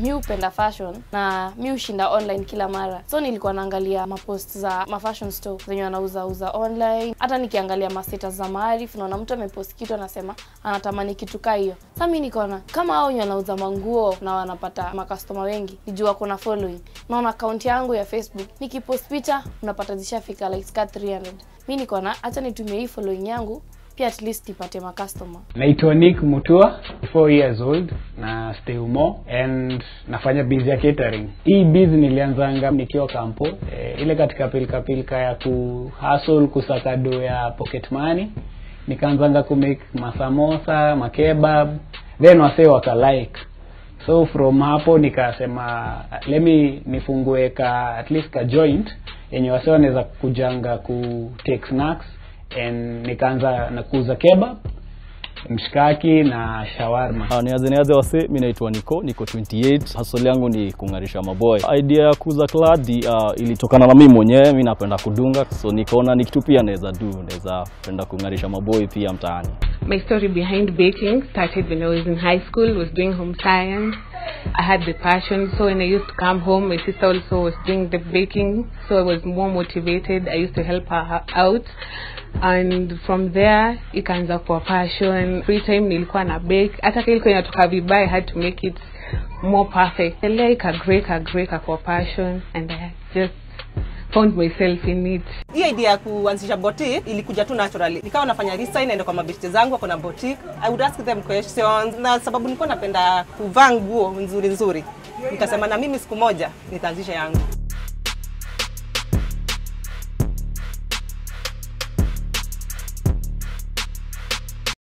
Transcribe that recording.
mi hupenda fashion na mi hushinda online kila mara so nilikuwa naangalia mapost za mafashion store zenye wanauza uza online hata nikiangalia mastatus za maarif naona mtu amepost kitu anasema anatamani kitu kaa hiyo sa mi nikaona kama hao wenye wanauza manguo na wanapata makastoma wengi nijua kuna following naona akaunti yangu ya facebook nikipost picha unapata zishafika likes ka 300 mi nikaona hacha nitumie hii following yangu pia at least ipate makastoma naitwa nick mutua 4 years old na stay umo and nafanya bizi ya catering hii bizi nilianzanga nikiwa kampo e, ile katika pilika pilika ya kuhustle kusaka do ya pocket money nikaanzanga kumake masamosa makebab then wasee wakalike so from hapo nikasema let me nifungue ka at least ka joint yenye wase wanaweza kujanga ku take snacks and nikaanza na kuuza kebab mshikaki na shawarma Uh, niaze niaze wase mi naitwa niko niko 28 hasol yangu ni kung'arisha maboy idea ya kuuza kladi uh, ilitokana na mimi mwenyewe mi napenda kudunga so nikaona ni kitu pia naweza du naweza penda kung'arisha maboy pia mtaani My story behind baking started when I was in high school, was doing home science. I had the passion, so when I used to come home, my sister also was doing the baking, so I was more motivated. I used to help her out. And from there, ikaanza kuwa passion. Free time nilikuwa na bake. Hata kile ilikuwa inatoka vibaya, I had to make it more perfect. Elea ikagrow, ikagrow, ikakuwa passion. And I just found myself in it. hii idea ya kuanzisha boutique ilikuja tu naturally. Nikawa nafanya research, naenda kwa mabeshte zangu wako na boutique. I would ask them questions na sababu nilikuwa napenda kuvaa nguo nzuri nzuri, nikasema na mimi siku moja nitaanzisha yangu.